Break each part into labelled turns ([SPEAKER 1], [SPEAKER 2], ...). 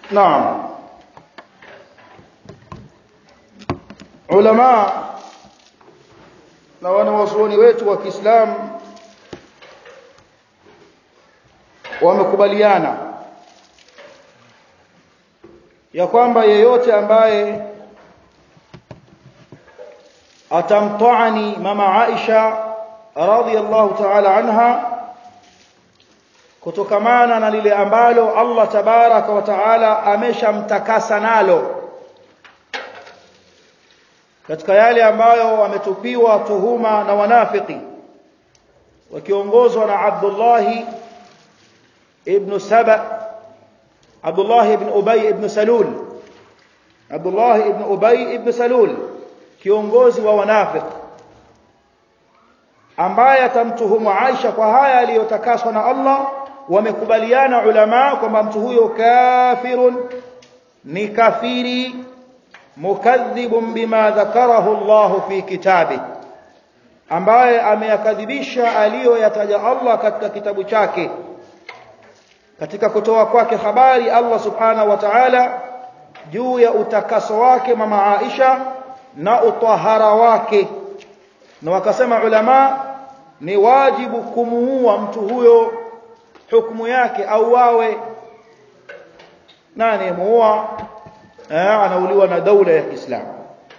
[SPEAKER 1] naam ulama na wanawazuoni wetu wa Kiislamu wamekubaliana ya kwamba yeyote ambaye atamtaani mama Aisha radhiyallahu ta'ala anha kutokamana na lile ambalo Allah tabaraka wa taala ameshamtakasa nalo katika yale ambayo wametupiwa tuhuma na wanafiki wakiongozwa na Abdullah ibn Saba Abdullah ibn Ubay ibn Salul Abdullah ibn Ubay ibn Salul kiongozi wa wanafiki ambaye atamtuhumu Aisha kwa haya aliyotakaswa na Allah wamekubaliana ulama kwamba mtu huyo kafirun ni kafiri mukadhibun bima dhakarahu Allah fi kitabi ambaye ameyakadhibisha aliyoyataja Allah katika kitabu chake katika kutoa kwake habari Allah subhanahu wa ta'ala juu ya utakaso wake mama Aisha na utahara wake na wakasema ulama ni wajibu kumuua mtu huyo hukumu yake au wawe nani muua eh, anauliwa na daula ya Kiislamu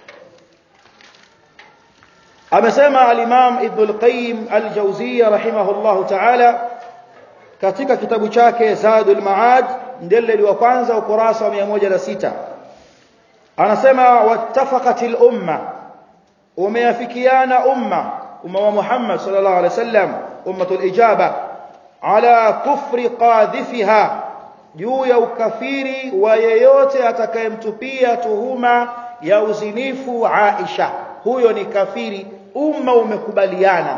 [SPEAKER 1] amesema al-Imam Ibn al-Qayyim al-Jawziyya rahimahullahu ta'ala katika kitabu chake Zadul Ma'ad mjeledi wa kwanza ukurasa wa 106 anasema wattafaqatil umma umeafikiana umma umma wa Muhammad sallallahu alaihi wasallam ummatul ijaba ala kufri qadhifiha juu ya ukafiri wa yeyote atakayemtupia tuhuma ya uzinifu Aisha huyo ni kafiri umma umekubaliana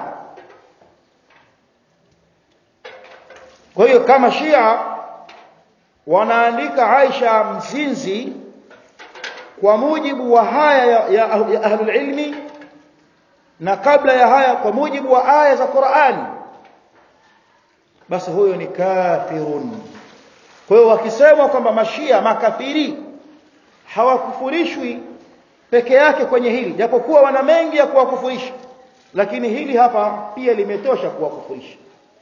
[SPEAKER 1] kwa hiyo kama Shia wanaandika Aisha mzinzi kwa mujibu wa haya ya, ya, ya ahlul ilmi na kabla ya haya kwa mujibu wa aya za Qur'ani basi huyo ni kafirun kwa hiyo wakisema kwamba mashia makafiri hawakufurishwi peke yake kwenye hili japokuwa wana mengi ya kuwakufurisha lakini hili hapa pia limetosha kuwakufurisha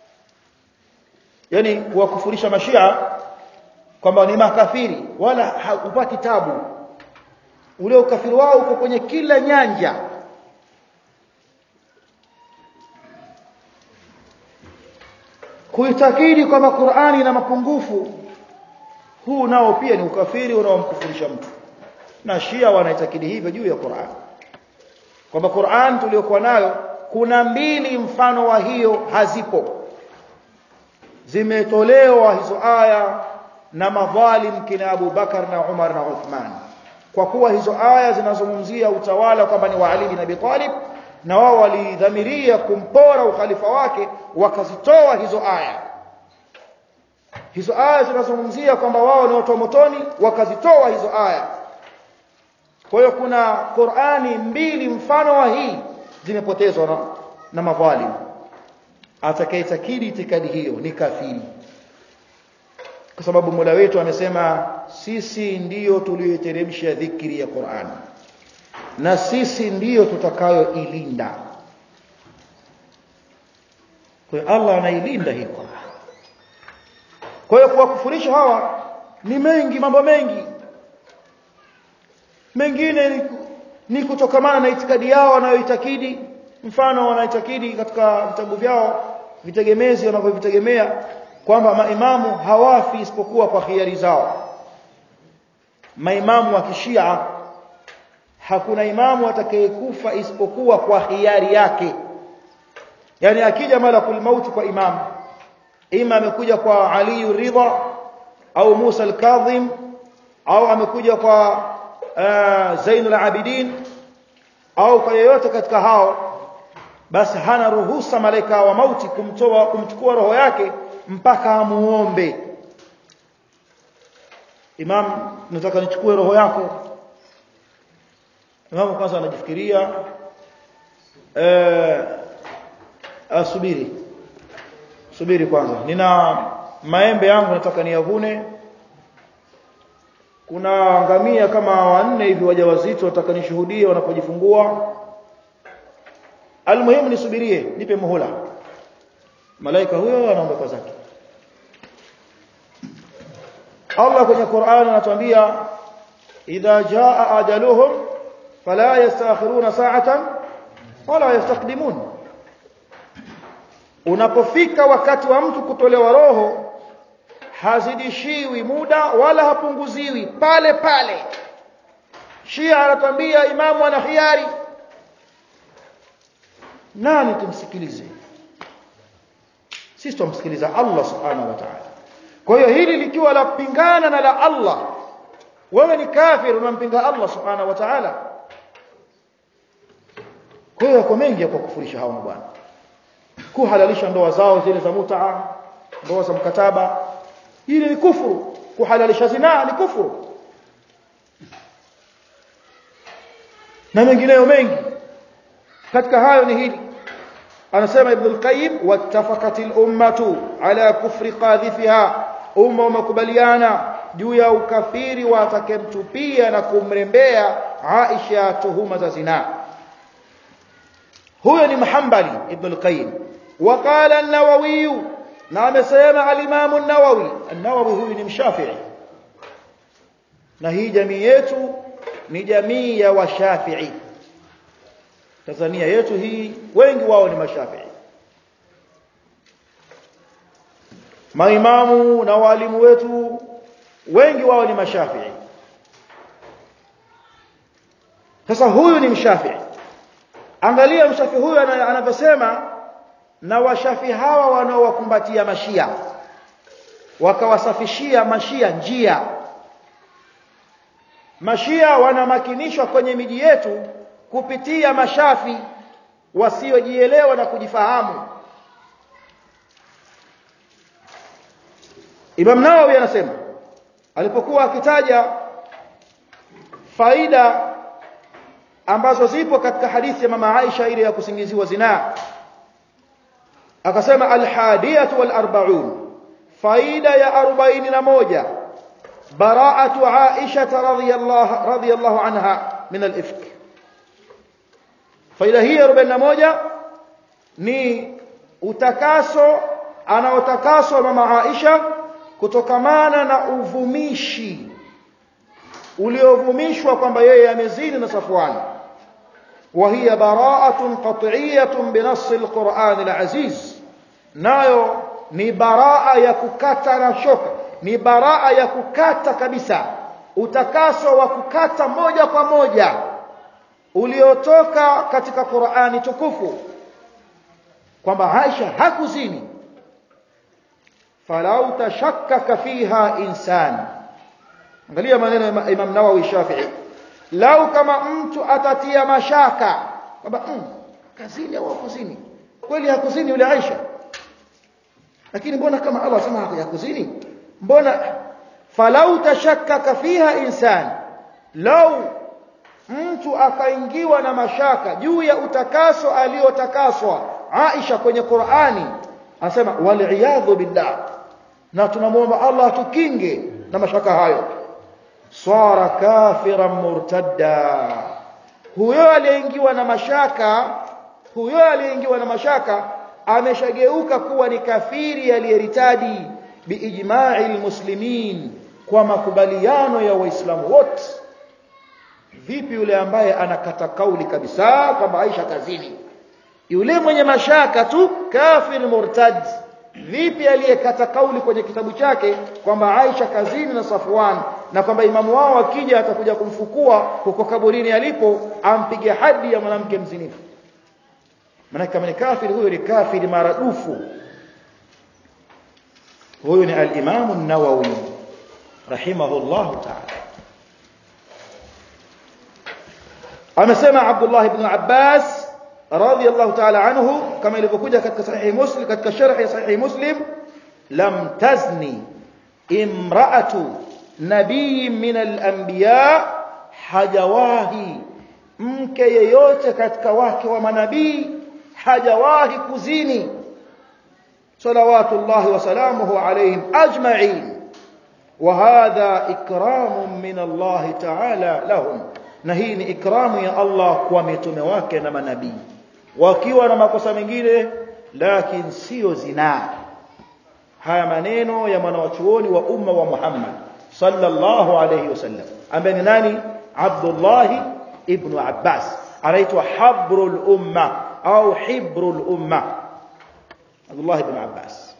[SPEAKER 1] yani kuwakufurisha mashia kwamba ni makafiri wala hupati tabu ule ukafiri wao uko kwenye kila nyanja kuitakidi kwamba Qur'ani ina mapungufu huu nao pia ni ukafiri unaomkufurisha mtu na Shia wanaitakidi hivyo juu ya Qur'an kwamba Qur'an tuliyokuwa nayo kuna mbili mfano wa hiyo hazipo zimetolewa hizo aya na madhalim kina Abu Bakar na Umar na Uthman kwa kuwa hizo aya zinazungumzia utawala kwamba ni wa Ali bin Abi Talib na wao walidhamiria kumpora ukhalifa wake wakazitoa hizo aya hizo aya zinazungumzia kwamba wao ni watu wa motoni wakazitoa hizo aya kwa hiyo kuna Qur'ani mbili mfano wa hii zimepotezwa na, na madhalim atakayetakidi itikadi hiyo ni kafiri kwa sababu Mola wetu amesema sisi ndiyo tuliyoteremsha dhikri ya Qur'an na sisi ndiyo tutakayoilinda kwa hiyo Allah anailinda hii Qur'an kwa hiyo kuwakufurisha hawa ni mengi mambo mengi mengine ni, ni kutokamana na itikadi yao wanayoitakidi mfano wanaitakidi katika vitabu vyao vitegemezi wanavyovitegemea kwamba maimamu hawafi isipokuwa kwa khiari zao maimamu wa kishia hakuna imamu atakayekufa isipokuwa kwa hiari yake yani akija malakul mauti kwa imamu ima amekuja kwa Ali Ridha au Musa al-Kadhim au amekuja kwa uh, Zainul Abidin au kwa yeyote katika hao basi hana ruhusa malaika wa mauti kumtoa kumchukua roho yake mpaka amuombe Imam nataka nichukue roho yako Imam kwanza anajifikiria eh asubiri subiri kwanza nina maembe yangu nataka niyavune kuna ngamia kama wanne hivi wajawazito watakanishuhudia wanapojifungua almuhimu nisubirie nipe muhula malaika huyo anaondoka zake Allah kwenye Qur'an anatuambia idha jaa ajaluhum fala yastakhiruna sa'atan wala yastaqdimun unapofika wakati wa mtu kutolewa roho hazidishiwi muda wala hapunguziwi pale pale Shia anatuambia imamu ana khiari nani tumsikilize sisi tumsikiliza Allah subhanahu wa ta'ala kwa hiyo hili likiwa la pingana na la Allah wewe ni kafir unampinga Allah subhanahu wa ta'ala kwa hiyo kwa mengi ya kukufurisha hao bwana kuhalalisha ndoa zao zile za mutaa ndoa za mkataba hili ni kufuru kuhalalisha zinaa ni kufuru na mengineyo mengi katika hayo ni hili anasema ibn al-qayyim wattafaqat al-ummatu ala kufri qadhifiha umma umekubaliana juu ya ukafiri wa atakemtupia na kumrembea Aisha tuhuma za zinaa huyo ni mahambali ibn al-qayyim وقال النووي na amesema al-imam an-nawawi an-nawawi huyu ni mshafi'i na hii jamii yetu ni jamii ya washafi'i Tanzania yetu hii wengi wao ni mashafi'i maimamu na walimu wetu wengi wao ni mashafi'i sasa huyu ni mshafi'i angalia mshafi'i huyu anavyosema na washafi hawa wanaowakumbatia mashia wakawasafishia mashia njia mashia wanamakinishwa kwenye miji yetu kupitia mashafi wasiojielewa na kujifahamu Imam Nawawi anasema alipokuwa akitaja faida ambazo zipo katika hadithi ya mama Aisha ile ya kusingiziwa zinaa akasema alhadiyatu walarbaun faida ya 41 براءة عائشة رضي الله رضي الله عنها من الإفك faida hii 41 ni utakaso anaotakaswa mama Aisha kutokamana na uvumishi uliovumishwa kwamba yeye amezini na Safwan وهي براءة قطعية بنص القرآن العزيز nayo ni baraa ya kukata na shoka ni baraa ya kukata kabisa utakaso wa kukata moja kwa moja uliotoka katika Qur'ani tukufu kwamba Aisha hakuzini falau tashakkaka fiha insan angalia maneno ya Imam Nawawi Shafi'i lau kama mtu atatia mashaka kwamba mm, kazini au hakuzini kweli hakuzini yule Aisha lakini mbona kama Allah sema hakuzini mbona falau tashakkaka fiha insan lau mtu akaingiwa na mashaka juu ya utakaso aliotakaswa Aisha kwenye Qur'ani anasema wal billah na tunamwomba Allah atukinge na mashaka hayo swara kafiran murtadda huyo aliyeingiwa na mashaka huyo aliyeingiwa na mashaka ameshageuka kuwa ni kafiri aliyeritadi biijma'i almuslimin kwa makubaliano ya waislamu wote vipi yule ambaye anakata kauli kabisa kwamba Aisha kazini yule mwenye mashaka tu kafir murtad vipi aliyekata kauli kwenye kitabu chake kwamba Aisha kazini na Safwan na kwamba imamu wao akija atakuja kumfukua huko kaburini alipo ampige hadi ya mwanamke mzinifu maana kama ni kafiri huyo ni kafiri maradufu huyo ni al-Imam an-Nawawi rahimahullah ta'ala amesema Abdullah ibn Abbas radiyallahu ta'ala anhu kama ilivyokuja katika sahihi Muslim katika sharh ya sahihi Muslim lam tazni imra'atu nabii min al-anbiya hajawahi mke yeyote katika wake wa manabii hajawahi kuzini salawatullahi wa salamuhu alayhim ajma'in وهذا إكرام من الله تعالى لهم na hii ni ikramu ya Allah kwa mitume wake na manabii wakiwa na makosa mengine lakini sio zinaa haya maneno ya mwanawachuoni wa umma wa Muhammad sallallahu alayhi wasallam ambaye ni nani Abdullah ibn Abbas anaitwa habrul umma au hibrul umma Abdullah ibn Abbas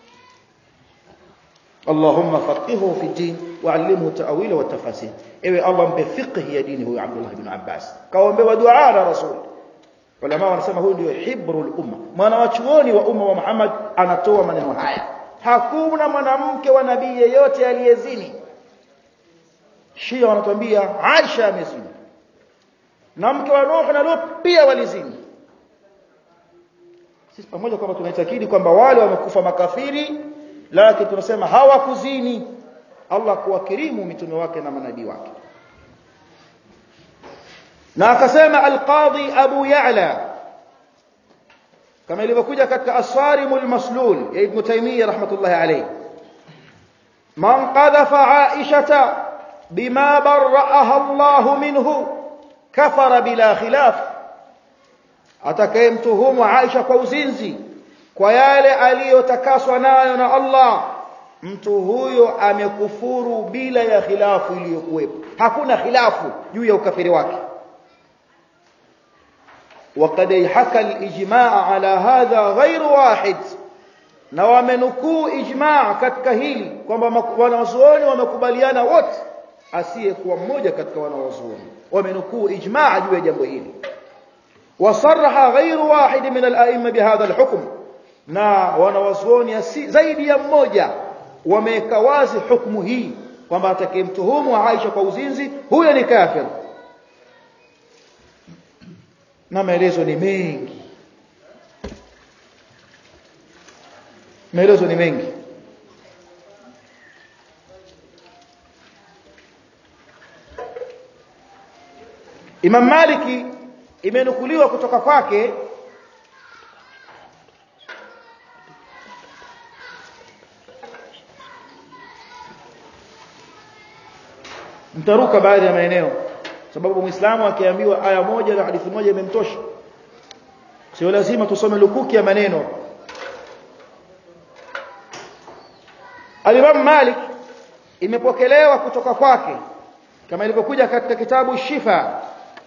[SPEAKER 1] اللهم فقهه في الدين وعلمه التأويل والتفاسير ewe Allah mpe fiqh ya dini huyo Abdullah ibn Abbas kaombewa dua na rasul ulama wanasema huyu ndio hibrul umma mwana wa chuoni wa umma wa Muhammad anatoa maneno haya hakuna mwanamke wa nabii yeyote aliyezini Shia wanatuambia Aisha amezini na mke wa Nuh na Lut pia walizini sisi pamoja kwamba tunaitakidi kwamba wale wamekufa makafiri lakini tunasema hawakuzini Allah kuwakirimu mitume wake na manabii wake na akasema al-Qadhi Abu Ya'la kama ilivyokuja katika As-Sarimul Maslul ya Ibn Taymiyyah rahmatullahi alayhi man qadhafa Aisha bima barra'aha Allah minhu kafara bila khilaf atakayemtuhumu Aisha kwa uzinzi kwa yale aliyotakaswa nayo na Allah mtu huyo amekufuru bila ya khilafu iliyokuwepo hakuna khilafu juu ya ukafiri wake وقد حكى الاجماع على هذا غير واحد na wamenukuu ijmaa katika hili kwamba wanawazuoni wamekubaliana wote asiyekuwa mmoja katika wanawazuoni wamenukuu ijmaa juu ya jambo hili wasarraha ghairu wahid min al-a'imma bihadha al-hukm na wanawazuoni zaidi ya mmoja wameweka wazi hukumu hii kwamba atakayemtuhumu Aisha kwa uzinzi huyo ni kafir na maelezo ni mengi maelezo ni mengi Imam Maliki imenukuliwa kutoka kwake mtaruka baadhi ya maeneo sababu muislamu akiambiwa aya moja na hadithi moja imemtosha sio lazima tusome lukuki ya maneno Al-Imam Malik imepokelewa kutoka kwake kama ilivyokuja katika kitabu Shifa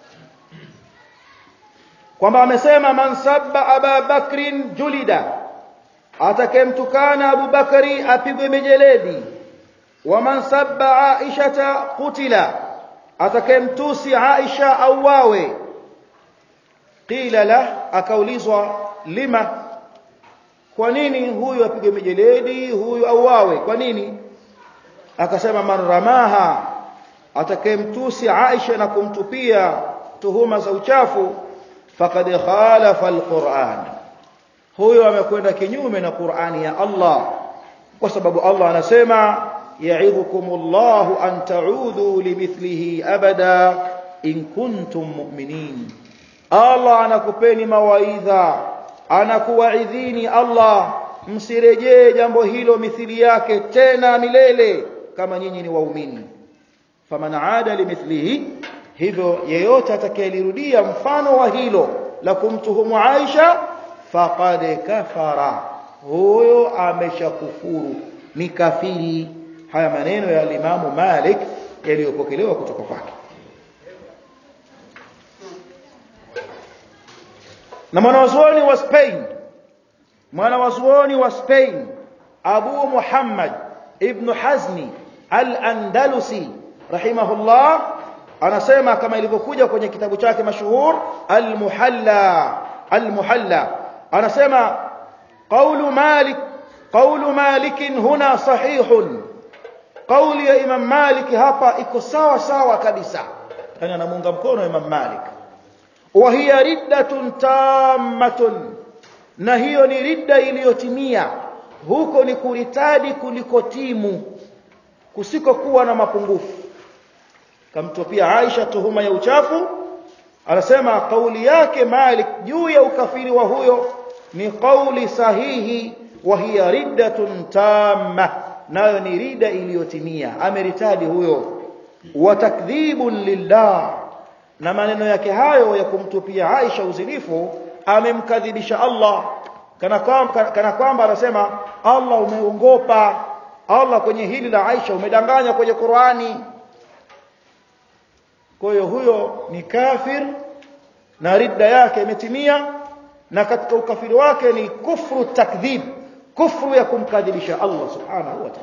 [SPEAKER 1] kwamba amesema man sabba Aba Bakrin julida atakemtukana Abu Bakari apigwe mijeledi wa man sabba Aisha qutila atakemtusi Aisha auawe qila la akaulizwa lima kwa nini huyu apige mijeledi huyu auawe kwa nini akasema man ramaha atakemtusi Aisha na kumtupia tuhuma za uchafu faqad khalafa alquran huyo amekwenda kinyume na Qur'ani ya Allah kwa sababu Allah anasema ya'idukumullahu an ta'udhu limithlihi abada in kuntum mu'minin Allah anakupeni mawaidha anakuwaidhini Allah msirejee jambo hilo mithili yake tena milele kama nyinyi ni waumini faman aada limithlihi hivyo yeyote atakayelirudia mfano wa hilo la kumtuhumu Aisha faqad kafara huyo ameshakufuru ni kafiri haya maneno ya Imamu Malik yaliyopokelewa kutoka kwake na mwanawazuoni wa Spain mwanawazuoni wa Spain Abu Muhammad ibn Hazmi al-Andalusi rahimahullah anasema kama ilivyokuja kwenye kitabu chake mashuhur al-Muhalla al-Muhalla anasema qawlu Malik qawlu Malik huna sahihun qawli ya Imam Malik hapa iko sawa sawa kabisa yani anamuunga mkono Imam Malik wa hiya riddatun tammatun na hiyo ni ridda iliyotimia huko ni kuritadi kuliko timu kusikokuwa na mapungufu kamtopia Aisha tuhuma ya uchafu anasema kauli yake Malik juu ya ukafiri wa huyo ni kauli sahihi wa hiya riddatun tamma nayo ni rida iliyotimia ameritadi huyo wa takdhibun lillah na maneno yake hayo ya kumtupia Aisha uzinifu amemkadhibisha Allah kana kwamba kana kwamba anasema Allah umeongopa Allah kwenye hili la Aisha umedanganya kwenye Qur'ani kwa hiyo huyo ni kafir na ridda yake imetimia na katika ukafiri wake ni kufru takdhib kufru ya kumkadhibisha Allah subhanahu wa ta'ala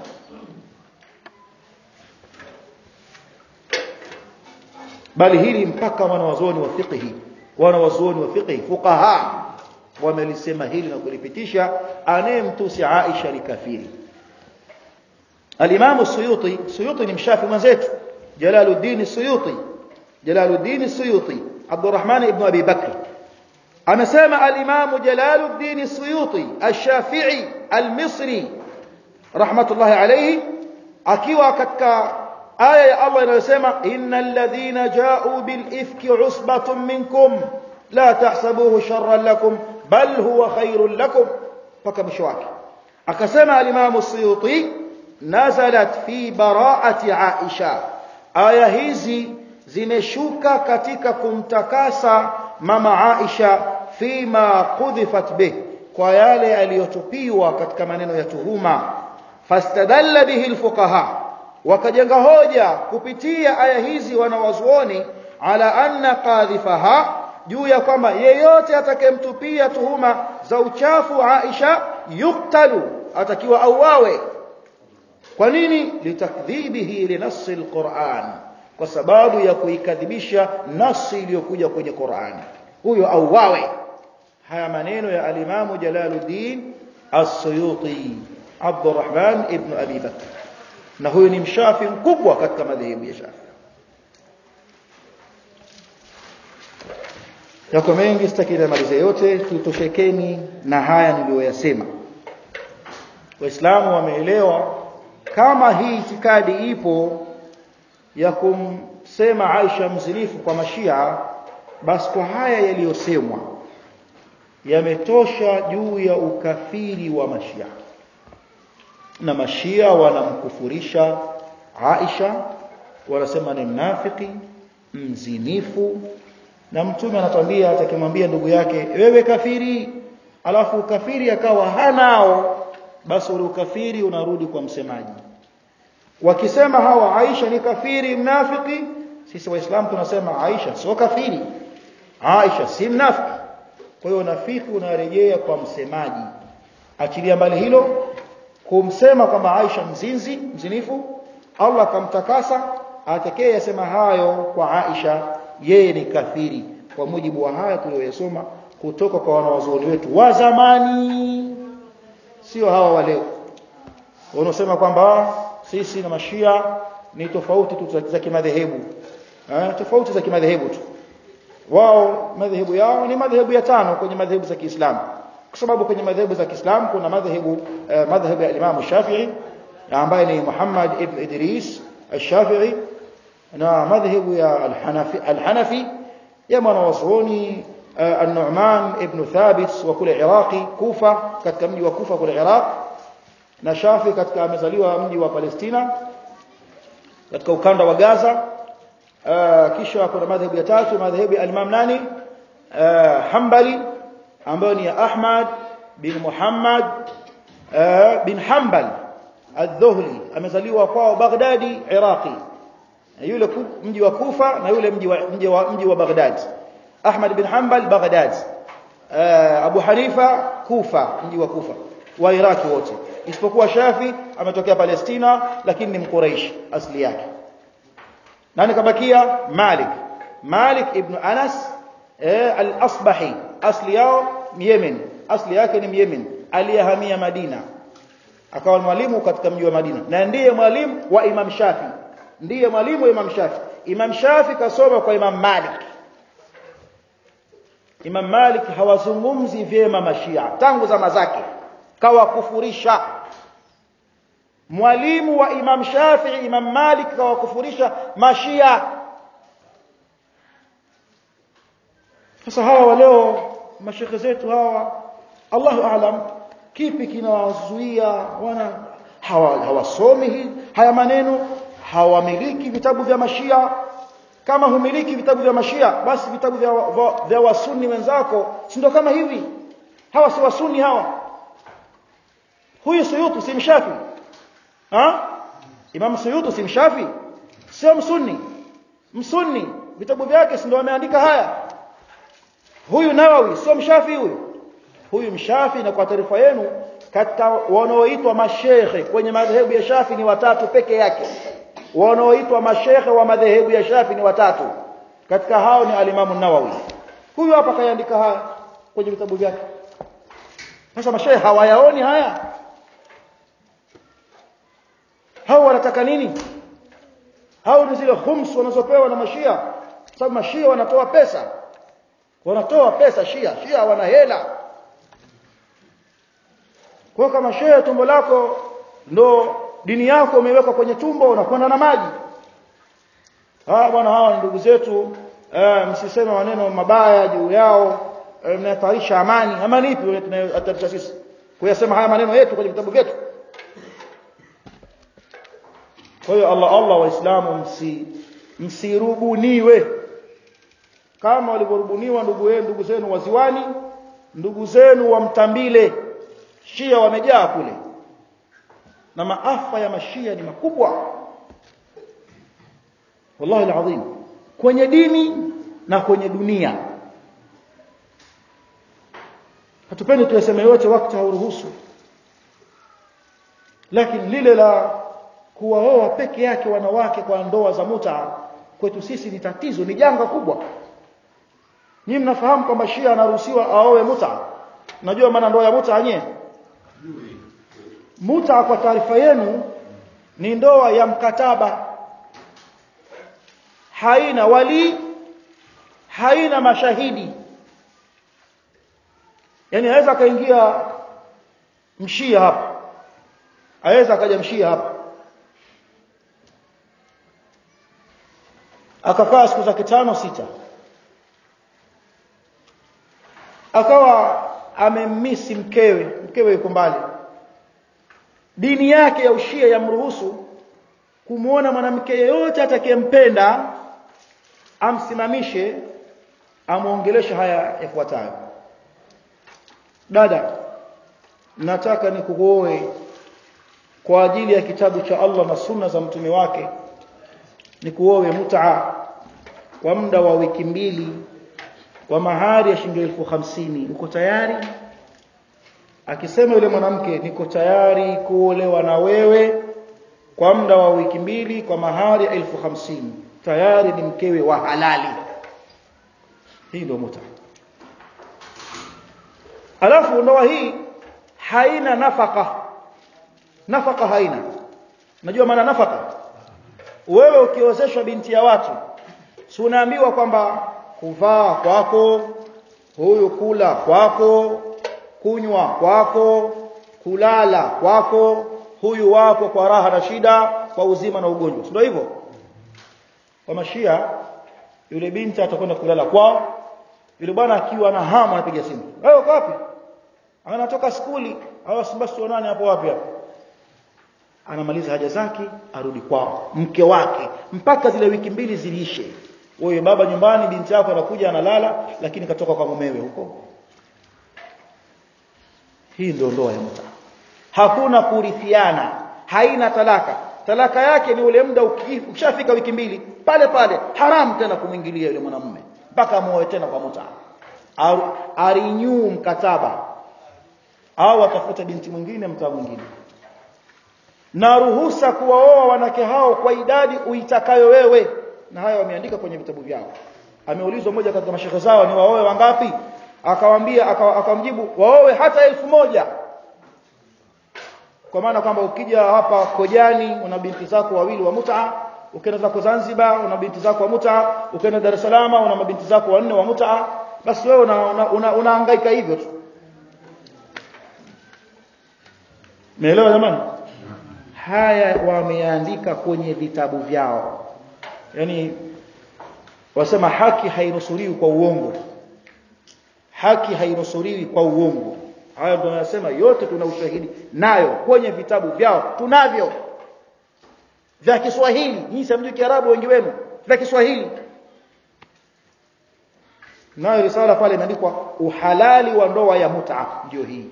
[SPEAKER 1] bali hili mpaka wanawazuoni wa fiqhi wanawazuoni wa fiqhi fuqaha wamelisema hili na kulipitisha anayemtusi Aisha ni kafiri الإمام السيوطي السيوطي نمشافي مزيت جلال الدين السيوطي جلال الدين السيوطي عبد الرحمن ابن أبي بكر أنا سامع الإمام جلال الدين السيوطي الشافعي المصري رحمة الله عليه أكيوا كتك آية الله ينسمع إن الذين جاءوا بالإفك عصبة منكم لا تحسبوه شرا لكم بل هو خير لكم فكمشواك أكسمع الإمام السيوطي nazalat fi bara'ati Aisha aya hizi zimeshuka katika kumtakasa mama Aisha fima qudhifat bih kwa yale aliyotupiwa katika maneno ya tuhuma fastadalla bihi alfuqaha wakajenga hoja kupitia aya hizi wanawazuoni ala anna qadhifaha juu ya kwamba yeyote atakayemtupia tuhuma za uchafu Aisha yuktalu atakiwa auawe kwa nini litakdhibihi linasi alquran kwa sababu ya kuikadhibisha nasi iliyokuja kwenye Qur'an huyo auawe haya maneno ya alimamu Jalaluddin As-Suyuti Abdurrahman ibn Abi Bakr na huyu ni mshafi mkubwa katika madhehebu ya Shafi yako mengi sitaki nimalize yote tutoshekeni na haya niliyoyasema waislamu wameelewa kama hii itikadi ipo ya kumsema Aisha mzinifu kwa mashia basi kwa haya yaliyosemwa yametosha juu ya ukafiri wa mashia na mashia wanamkufurisha Aisha wanasema ni mnafiki mzinifu na mtume anatwambia atakimwambia ndugu yake wewe kafiri alafu ukafiri akawa hanao basi ule ukafiri unarudi kwa msemaji wakisema hawa Aisha ni kafiri mnafiki sisi waislamu tunasema Aisha sio kafiri Aisha si mnafiki kwa hiyo nafiki unarejea kwa msemaji achilia mbali hilo kumsema kwamba Aisha mzinzi mzinifu Allah akamtakasa atakee yasema hayo kwa Aisha yeye ni kafiri kwa mujibu wa haya tuliyosoma kutoka kwa wanawazuoni wetu wa zamani sio hawa wa leo wanaosema kwamba sisi na mashia ni tofauti tu za kimadhehebu eh tofauti za kimadhehebu tu wao madhehebu yao ni madhehebu ya tano kwenye madhehebu za Kiislamu kwa sababu kwenye madhehebu za Kiislamu kuna madhehebu eh, madhehebu ya Imam Shafi'i ambaye ni Muhammad ibn Idris al-Shafi'i na madhehebu ya al-Hanafi al-Hanafi ya mwanawazuoni النعمان ابن ثابت وكل عراقي كوفة katika mji wa Kufa kule Iraq na Shafi katika amezaliwa mji wa Palestina katika ukanda wa Gaza kisha kuna madhehebu ya tatu madhehebu ya Imam nani Hanbali ambayo ni Ahmad bin Muhammad bin Hanbal al-Dhuhli amezaliwa kwao Baghdadi Iraqi yule mji wa Kufa na yule mji wa mji wa mji wa Baghdad Ahmad bin Hanbal Baghdad Abu Hanifa Kufa mji wa Kufa wa Iraki wote isipokuwa Shafi ametokea Palestina lakini ni mkuraish asili yake nani kabakia Malik Malik ibn Anas al-Asbahi asili yao Yemen asili yake ni Yemen aliyehamia Madina akawa mwalimu katika mji wa Madina na ndiye mwalimu wa Imam Shafi ndiye mwalimu wa Imam Shafi Imam Shafi kasoma kwa Imam Malik Imam Malik hawazungumzi vyema mashia tangu zama zake kawakufurisha mwalimu wa Imam Shafi'i Imam Malik kawakufurisha mashia sasa hawa leo mashekhe zetu hawa Allahu aalam kipi kinawazuia wana hawa, hawasomi haya maneno hawamiliki vitabu vya mashia kama humiliki vitabu vya mashia basi vitabu vya, vya, vya wasuni wenzako si ndio kama hivi hawa si wasuni hawa huyu suyutu si mshafi ha imam suyutu si mshafi sio msunni msunni vitabu vyake si ndio ameandika haya huyu nawawi sio mshafi huyu huyu mshafi na kwa taarifa yenu katika wanaoitwa mashehe kwenye madhehebu ya shafi ni watatu peke yake wanaoitwa mashehe wa madhehebu ya shafi ni watatu katika hao ni alimamu nawawi huyu hapa kaandika haya kwenye vitabu vyake sasa mashehe hawayaoni haya hao wanataka nini hao ni zile khums wanazopewa na mashia sababu mashia wanatoa pesa wanatoa pesa shia shia wana hela kwa kama shehe tumbo lako ndo dini yako umewekwa kwenye tumbo unakwenda na maji ah bwana hawa ni ndugu zetu eh, msiseme maneno mabaya juu yao eh, mnahatarisha amani amani ipi tunahatarisha sisi kuyasema haya maneno yetu kwenye vitabu vyetu kwa hiyo Allah Allah waislamu msi msirubuniwe kama walivyorubuniwa ndugu wenu ndugu zenu waziwani ndugu zenu wa mtambile shia wamejaa kule na maafa ya mashia ni makubwa wallahi alazim kwenye dini na kwenye dunia hatupendi tuyaseme yote wakati hauruhusu lakini lile la kuwaoa peke yake wanawake kwa ndoa za muta kwetu sisi ni tatizo ni janga kubwa nyinyi mnafahamu kwamba Shia anaruhusiwa aoe muta najua maana ndoa ya muta yenyewe muta kwa taarifa yenu ni ndoa ya mkataba haina wali haina mashahidi yani aweza akaingia mshia hapa aweza akaja mshia hapa akakaa siku zake tano sita akawa amemmisi mkewe mkewe yuko mbali dini yake ya ushia yamruhusu kumuona mwanamke yeyote atakayempenda amsimamishe amuongeleshe haya yafuatayo dada nataka nikuoe kwa ajili ya kitabu cha Allah na sunna za mtume wake nikuoe mut'a kwa muda wa wiki mbili wa mahari ya shilingi elfu hamsini uko tayari akisema yule mwanamke niko tayari kuolewa na wewe kwa muda wa wiki mbili kwa mahari ya elfu hamsini tayari ni mkewe wa halali hii ndio muta alafu ndoa hii haina nafaka nafaka haina najua maana nafaka wewe ukiozeshwa binti ya watu si unaambiwa kwamba kuvaa kwako huyu kula kwako kunywa kwako kulala kwako huyu wako kwa raha na shida kwa uzima na ugonjwa ndio hivyo kwa mashia yule binti atakwenda kulala kwao yule bwana akiwa na hamu anapiga simu wewe uko wapi anatoka skuli au basi tuonane hapo wapi hapo anamaliza haja zake arudi kwao mke wake mpaka zile wiki mbili ziliishe wewe baba nyumbani binti yako anakuja analala lakini katoka kwa mumewe huko hii ndio ndoa ya mta hakuna kurithiana haina talaka talaka yake ni ule muda ukishafika wiki mbili pale pale haramu tena kumwingilia yule mwanamume mpaka muoe tena kwa muta arinyu mkataba au atafute binti mwingine mtaa mwingine na ruhusa kuwaoa wanawake hao kwa idadi uitakayo wewe na haya wameandika kwenye vitabu vyao ameulizwa mmoja katika mashekhe zao ni waoe wangapi akawambia akamjibu waoe hata elfu moja kwa maana kwamba ukija hapa Kojani una binti zako wawili wa muta ukienda zako Zanzibar una binti zako wa muta ukienda Dar es Salaam una mabinti zako wanne wa muta basi wewe unahangaika una, una, una hivyo tu Meelewa jamani haya wameandika kwenye vitabu vyao yani wasema haki hainusuriwi kwa uongo haki hainusuriwi kwa uongo hayo ndio nasema yote tuna ushahidi nayo kwenye vitabu vyao tunavyo vya Kiswahili nyinyi samjui Kiarabu wengi wenu vya Kiswahili nayo risala pale imeandikwa uhalali wa ndoa ya mut'a ndio hii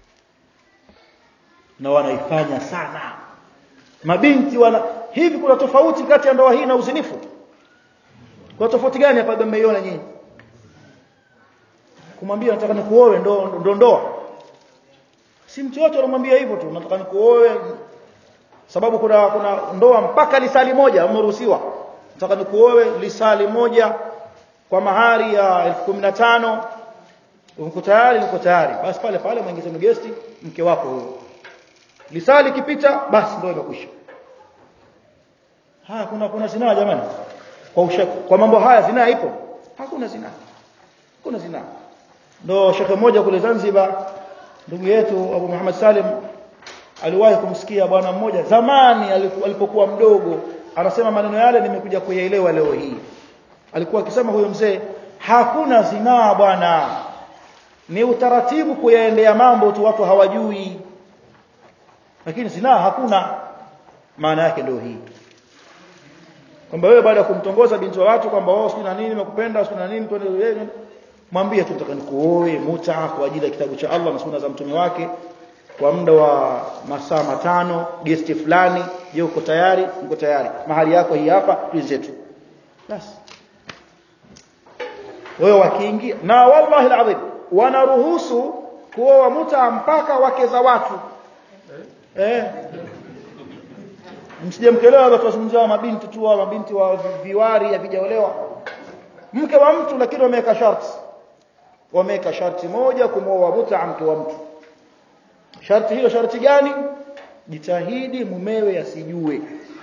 [SPEAKER 1] na wanaifanya sana mabinti wana hivi kuna tofauti kati ya ndoa hii na uzinifu kuna tofauti gani hapa mmeiona nyinyi kumwambia nataka nikuoe ndo ndo ndoa si mtu yote anamwambia hivyo tu nataka nikuoe sababu kuna kuna ndoa mpaka lisali moja umeruhusiwa nataka nikuoe lisali moja kwa mahari ya 1015 uko tayari uko tayari basi pale pale mwingize mgesti mke wako huyo lisali kipita basi ndio imekwisha haya kuna kuna zinaa jamani kwa usha, kwa mambo haya zinaa ipo hakuna zinaa hakuna zinaa ndo shekhe mmoja kule Zanzibar ndugu yetu Abu Muhammad Salim aliwahi kumsikia bwana mmoja zamani alipokuwa mdogo anasema maneno yale nimekuja kuyaelewa leo hii alikuwa akisema huyo mzee hakuna zinaa bwana ni utaratibu kuyaendea mambo tu watu hawajui lakini zinaa hakuna maana yake ndio hii kwamba wewe baada ya kumtongoza binti wa watu kwamba wao sio na nini nimekupenda sio na nini twende mwambie tu nataka nikuoe muta kwa ajili ya kitabu cha Allah na sunna za mtume wake kwa muda wa masaa matano gesti fulani je uko tayari uko tayari mahali yako hii hapa tuizetu basi wao wakiingia na wallahi alazim wanaruhusu kuoa muta mpaka wake za watu eh msije mkelewa watu wazungumzia mabinti tu wa mabinti wa viwari havijaolewa mke wa mtu lakini wameweka sharti wameweka sharti moja kumwoa muta mke wa mtu sharti hilo sharti gani jitahidi mumewe asijue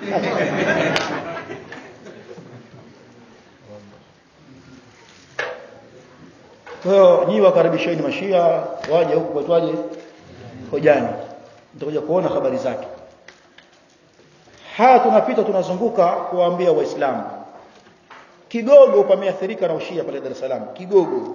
[SPEAKER 1] kwa hiyo nyinyi wakaribisheni mashia waje huku kwaitwaje hojani mtakuja kuona habari zake haya tunapita tunazunguka kuwaambia waislamu kigogo pameathirika na ushia pale Dar es Salaam kigogo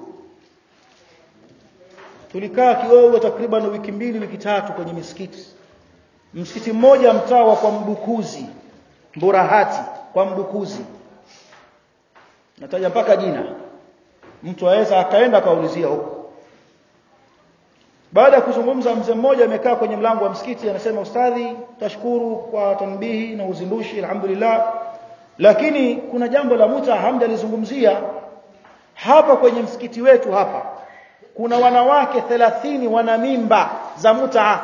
[SPEAKER 1] tulikaa kigogo takriban wiki mbili wiki tatu kwenye misikiti msikiti mmoja mtaa wa kwa mbukuzi mburahati kwa mbukuzi nataja mpaka jina mtu aweza akaenda akaulizia huko baada ya kuzungumza mzee mmoja amekaa kwenye mlango wa msikiti anasema ustadhi tashukuru kwa tanbihi na uzindushi alhamdulillah lakini kuna jambo la muta hamjalizungumzia hapa kwenye msikiti wetu hapa kuna wanawake 30 wana mimba za muta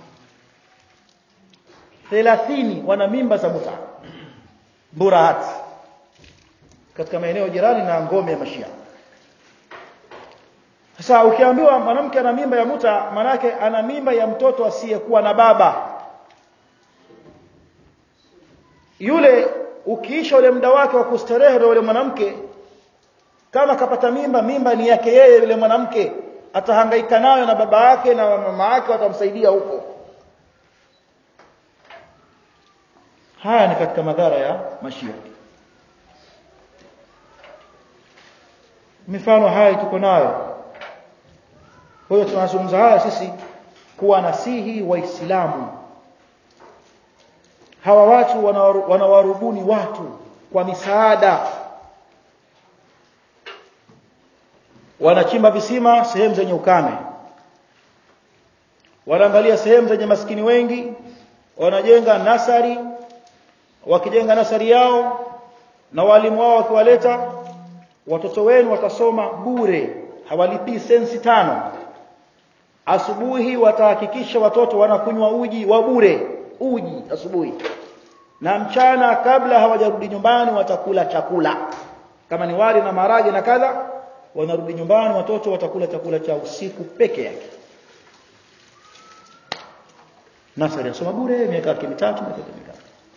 [SPEAKER 1] 30 wana mimba za muta burahat katika maeneo jirani na ngome ya mashia sasa ukiambiwa mwanamke ana mimba ya muta manake ana mimba ya mtoto asiyekuwa na baba yule ukiisha ule muda wake wa kustarehe na yule mwanamke kama kapata mimba mimba ni yake yeye yule mwanamke atahangaika nayo na baba yake na mama yake watamsaidia huko haya ni katika madhara ya mashia mifano haya tuko nayo kwa hiyo tunazungumza haya sisi kuwa nasihi waislamu hawa watu wanawarubuni watu kwa misaada wanachimba visima sehemu zenye ukame wanaangalia sehemu zenye maskini wengi wanajenga nasari wakijenga nasari yao na walimu wao wakiwaleta watoto wenu watasoma bure hawalipii sensi tano asubuhi watahakikisha watoto wanakunywa uji wa bure uji asubuhi na mchana kabla hawajarudi nyumbani watakula chakula kama ni wali na marage na kadha wanarudi nyumbani watoto watakula chakula cha usiku peke yake nasari asoma bure miaka mitatu miaka mitatu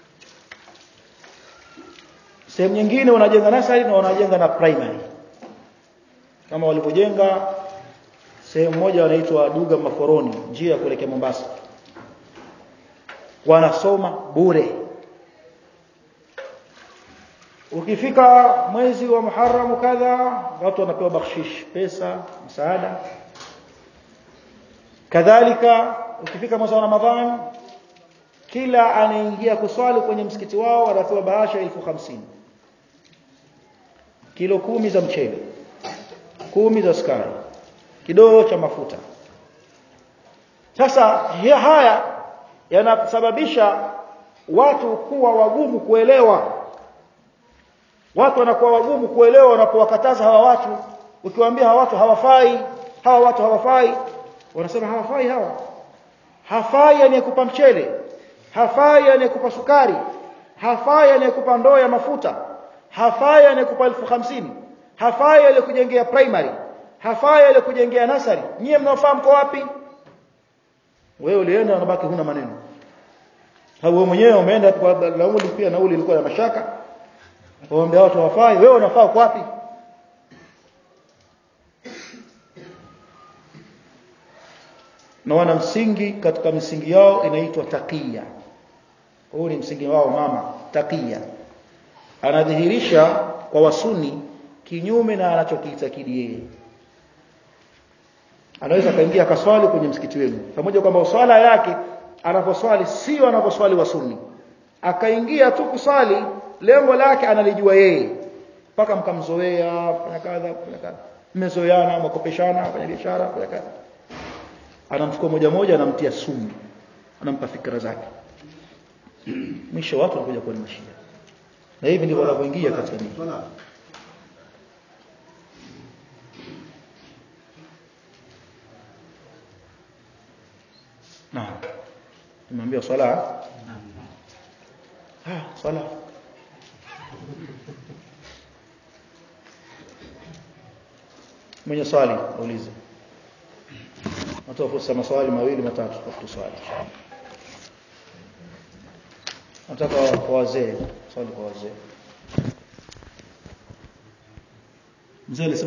[SPEAKER 1] sehemu nyingine wanajenga nasari na wanajenga na primary kama walivyojenga sehemu moja wanaitwa Duga Maforoni njia ya kuelekea Mombasa wanasoma bure ukifika mwezi wa Muharram kadha watu wanapewa bakshish pesa msaada kadhalika ukifika mwezi wa Ramadhani kila anaingia kuswali kwenye msikiti wao anapewa bahasha elfu hamsini kilo kumi za mchele kumi za sukari kidoo cha mafuta sasa haya yanasababisha watu kuwa wagumu kuelewa watu wanakuwa wagumu kuelewa wanapowakataza hawa watu ukiwaambia hawa watu hawafai hawa watu hawafai wanasema hawafai hawa hafai anayekupa mchele hafai anayekupa sukari hafai anayekupa ndoo ya mafuta hafai anayekupa elfu hamsini hafai aliyekujengea primary hafai aliyekujengea nasari nyie mnaofahamu kwa wapi wewe ulienda unabaki huna maneno wewe mwenyewe umeenda kwa nauli pia nauli ilikuwa ya mashaka waambia watu hawafai wewe unafaa kwa wapi na wana msingi katika misingi yao inaitwa taqiya huu ni msingi wao mama taqiya anadhihirisha kwa wasuni kinyume na anachokiitakidi yeye anaweza kaingia akaswali kwenye msikiti wenu pamoja kwamba swala yake anaposwali sio anaposwali wasuni akaingia tu kuswali lengo lake analijua yeye mpaka mkamzoea fanya kadha fanya kadha mmezoeana mkopeshana fanya biashara fanya kadha anamchukua moja moja anamtia sumu anampa fikra zake mwisho watu wanakuja kuwa ni mashia na hivi ndivyo wanavyoingia katika dini Naam. Nimeambia swala. Ah, swala. Mwenye swali aulize. Natoa fursa maswali mawili matatu kwa kuswali. Nataka kwa wazee, swali kwa wazee. Mzee